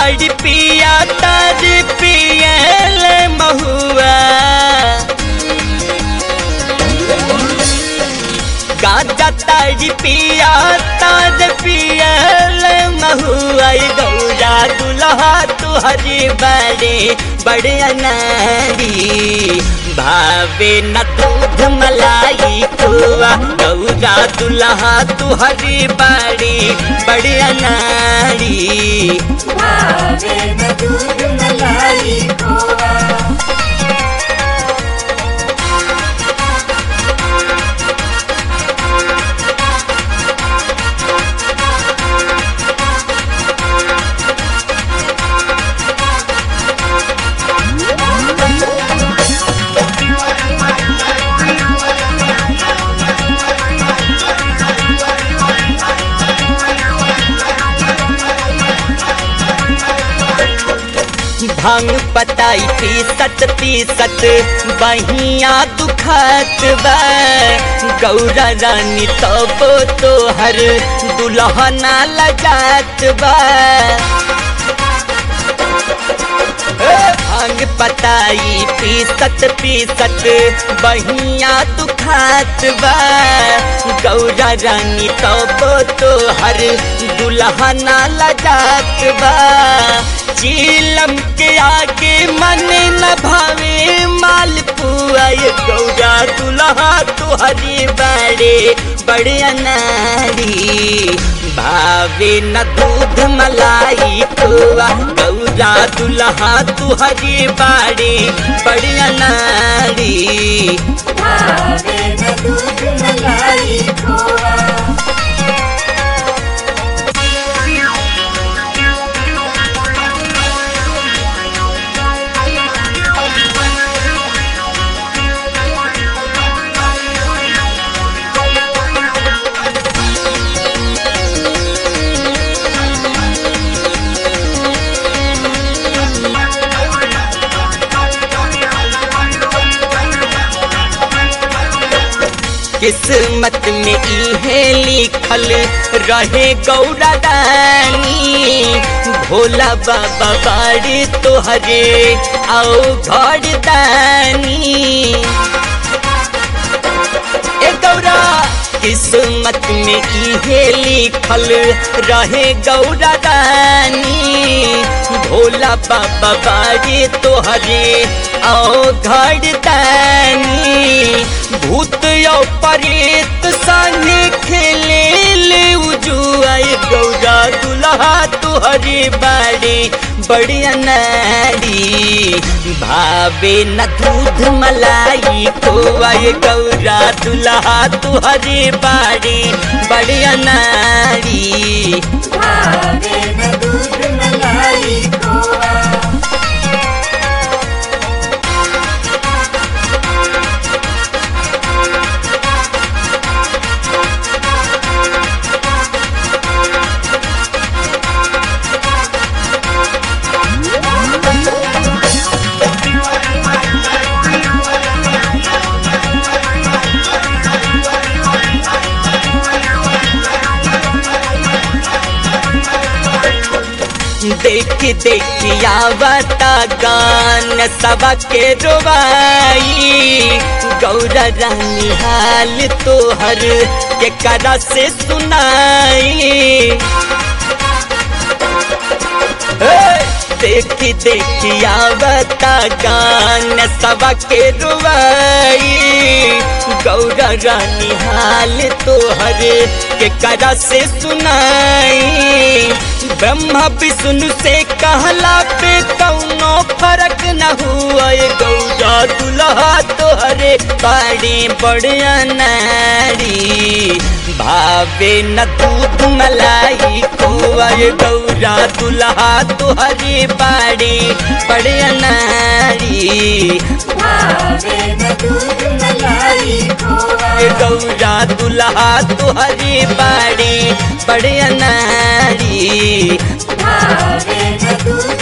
ताड़ी पिया तारी पियल महुआ गाजा ताड़ी पिया तार पियल महुआ गौरा दुल्हा तुहरी बड़े बड़े अनारी भावे न दूध मलाई खुआ गौरा दुल्हा तुहरी बड़ी बड़े अनारी भावे न दूध मलाई खोआ भांग पताई पी सत पी सत बहिया दुखत बा गौरा रानी तब तो हर दुल्हना लजात बा ए, भांग पताई पी सत पी सत बहिया दुखात बा गौरा रानी तब तो हर दुल्हना लजात बा चीलम के आगे मन न भावे माल पुआए गौरा दुल्हा तुहरी बड़े बड़े अनारी भावे न दूध मलाई खुआ गौरा दुल्हा तुहरी बड़े बड़े अनारी भावे न दूध मलाई खोआ किस्मत में इहे लिखल रहे गौरा दानी भोला बाबा बाड़ी तोहरे आओ घर दानी ए गौरा किस्मत में इहे लिखल रहे गौरा रानी भोला बाबा बाड़ी तोहरे आओ घर दानी भूत यो परेत संगे खेले ले उजुआए गौरा दुल्हा तुहरी बाड़ी बड़ी अनारी भावे न दूध मलाई खोआए गौरा दुल्हा तुहरी बाड़ी बड़ी अनारी भावे न दूध मलाई खोआ देख देख आवता गान सबके रोवाई गौरा रानी हाल तोहर के करा से सुनाई देखी देखी आवता गान सबके रुवाई गौरा रानी हाल तोहर के करा से सुनाई ब्रह्मा विष्णु से कहला पे कौनो फर्क न हुआ ये गौरा दुल्हा तोहरे बड़े बड़े नारी भावे न दूध मलाई खोआ ये गौरा दुल्हा तोहरे बड़े बड़े नारी भावे न दूध मलाई खोआ ये गौरा दुल्हा तोहरे बड़े बड़े नारी भावे न दूध